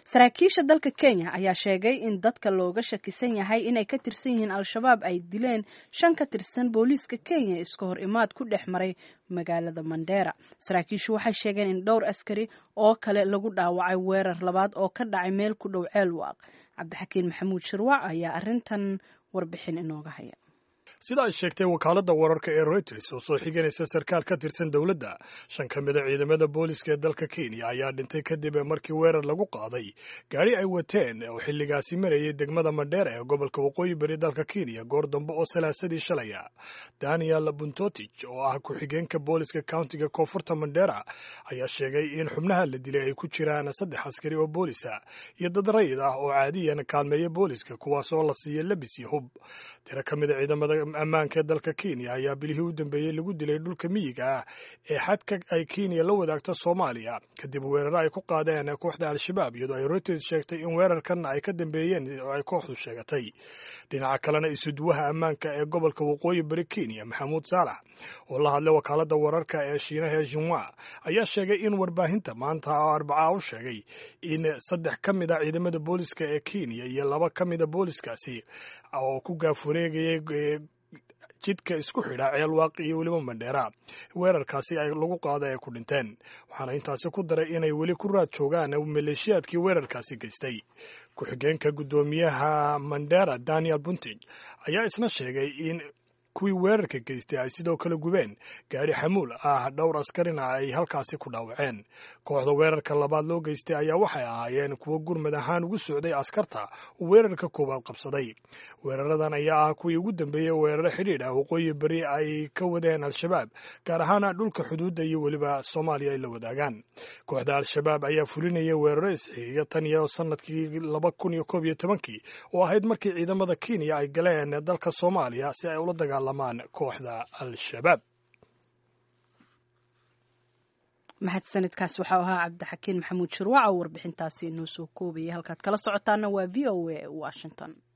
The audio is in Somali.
saraakiisha dalka kenya ayaa sheegay in dadka looga shakisan yahay inay ka tirsan yihiin al-shabaab ay dileen shan ka tirsan booliiska kenya iska hor imaad ku dhex maray magaalada mandera saraakiishu waxay sheegeen in dhowr askari oo kale lagu dhaawacay weerar labaad oo ka dhacay meel ku dhow ceelwaaq cabdixakiin maxamuud shirwac ayaa arrintan warbixin inooga haya sida ay sheegtay wakaaladda wararka ee reuters oo soo xiganaysa sarkaal ka tirsan dowladda shan ka mid a ciidamada booliska ee dalka kenya ayaa dhintay kadib markii weerar lagu qaaday gaari ay wateen oo xilligaasi marayay degmada mandheera ee gobolka waqooyi bari dalka kenya goor dambe oo salaasadii shalaya daniel buntotich oo ah ku-xigeenka booliska countiga koonfurta mandheera ayaa sheegay in xubnaha la dilay ay ku jiraan saddex askari oo boolisa iyo dad rayid ah oo caadiyan kaalmeeya booliska kuwaas oo la siiya labis iyo hub tiro ka mid a ciidamada ammaanka ee dalka kenya ayaa bilihii u dambeeyey lagu dilay dhulka miyiga ah ee xadka ay kenya la wadaagto soomaaliya kadib weeraro ay ku qaadeen kooxda al-shabaab iyadoo ay reuters sheegtay in weerarkan ay ka dambeeyeen oo ay kooxdu sheegatay dhinaca kalena isuduwaha ammaanka ee gobolka waqooyi bari kenya maxamuud saalax oo la hadlay wakaaladda wararka ee shiinaha ee shinwa ayaa sheegay in warbaahinta maanta oo arbacaa u sheegay in saddex ka mid a ciidamada booliska ee kenya iyo laba ka mida booliskaasi oo ku gaafureegayay jidka isku xidha ceelwaaq iyo weliba mandheera weerarkaasi ay lagu qaada ay ku dhinteen waxaana intaasi ku daray inay weli ku raad joogaan maleeshiyaadkii weerarkaasi geystay ku-xigeenka guddoomiyaha mandera daniel buntig ayaa isna sheegay in kuwii weerarka geystay ay sidoo kale gubeen gaadhi xamuul ah dhowr askarina ay halkaasi ku dhaawaceen kooxda weerarka labaad loo geystay ayaa waxay ahaayeen kuwo gurmad ahaan ugu socday askarta oo weerarka koowaad qabsaday weeraradan ayaa ah kuwii ugu dambeeyey weeraro xidhiidh ah waqooyi beri ay ka wadeen al-shabaab gaar ahaan dhulka xuduudda iyo weliba soomaaliya ay la wadaagaan kooxda al-shabaab ayaa fulinaya weeraro isxiiga tan iyo sanadkii laba kun iyo koob iyo tobankii oo ahayd markii ciidamada kenya ay galeen dalka soomaaliya si ay ula dagaalamaan kooxda al-shabaab mahadsanidkaas waxau ahaa cabdixakiin maxamuud shirwac oo warbixintaasi inoo soo koobayay halkaad kala socotaana waa v o a washington